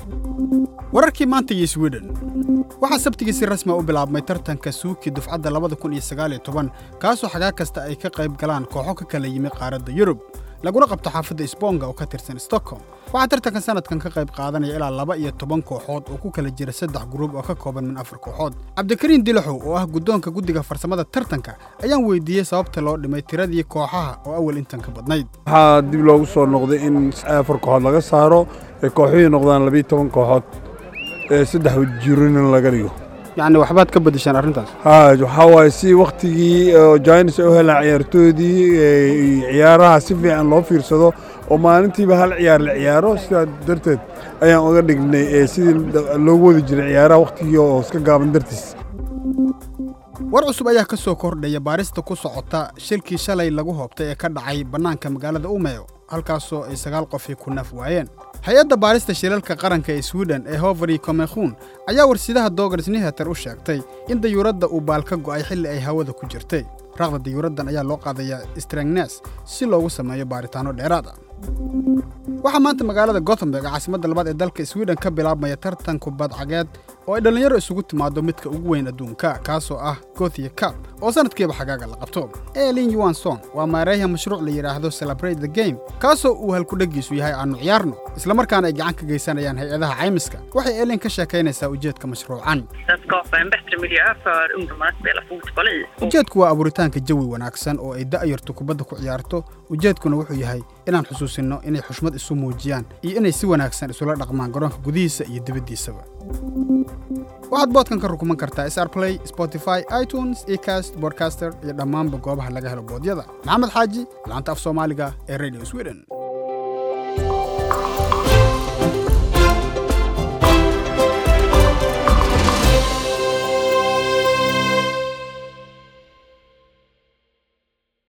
wararkii maanta iyo sweden waxaa sabtigii si rasmi u bilaabmay tartanka suuki dufcadda labada kun iyo sagaal iyo toban kaasoo xagaa kasta ay ka qayb galaan kooxo ka kala yimi qaaradda yurub laguna qabto xaafadda sbonga oo ka tirsan stockholm waxaa tartankan sanadkan ka qayb qaadanaya ilaa laba iyo toban kooxood oo ku kala jira saddex gruub oo ka kooban min afar kooxood cabdikariin dilaxow oo ah guddoonka guddiga farsamada tartanka ayaan weydiiyey sababta loo dhimay tiradii kooxaha oo awal intan ka badnayd waxaa dib loogu soo noqday in afar kooxood laga saaro ee kooxuhii noqdaan labiiyo toban kooxood ee saddex jirinin laga dhigo yacni waxbaad ka beddeshaan arrintaas haa waxaa waaye si wakhtigii jainis ay u helaan ciyaartoodii ciyaaraha si fiican loo fiirsado oo maalintiiba hal ciyaar la ciyaaro sidaa darteed ayaan uga dhignay sidii loogu wadi jiray ciyaaraha wakhtigii oo iska gaaban dartiis war cusub ayaa ka soo kordhaya baarista ku sokota shilkii shalay lagu hoobtay ee ka dhacay bannaanka magaalada umeyo halkaasoo ay sagaal qofii ku naf waayeen hay-adda baarista shilalka qaranka ee swiden ee hoveri komekhun ayaa warsidaha dogars niheter u sheegtay in dayuuradda uu baal ka go'ay xilli ay hawada ku jirtay raaqda dayuuraddan ayaa loo qaadayaa strangnes si loogu sameeyo baaritaanno dheeraad ah waxaa maanta magaalada gothenburg caasimadda labaad ee dalka swiden ka bilaabmaya tartan kubadcageed oo ay dhallinyaro isugu timaado midka ugu weyn adduunka kaasoo ah gothia cab oo sanadkiiba xagaaga la qabto elin yuanson waa maareeya mashruuc la yidhaahdo celebrate the game kaasoo uu halkudheggiisu yahay aannu ciyaarno islamarkaana ay gacan ka geysanayaan hay-adaha caymiska waxay elin ka sheekaynaysaa ujeedka mashruucan ujeedku waa abuuritaanka jawi wanaagsan oo ay da'yartu kubadda ku ciyaarto ujeedkuna wuxuu yahay inaan xusuusinno inay xushmad isu muujiyaan iyo inay si wanaagsan isula dhaqmaan garoonka gudihiisa iyo dibaddiisaba waxaad boodkan ka rukuman kartaa sr play spotify itunes ecast bodcaster iyo dhammaanba goobaha laga helo boodyada maxamed xaaji laanta af soomaaliga ee radio sweden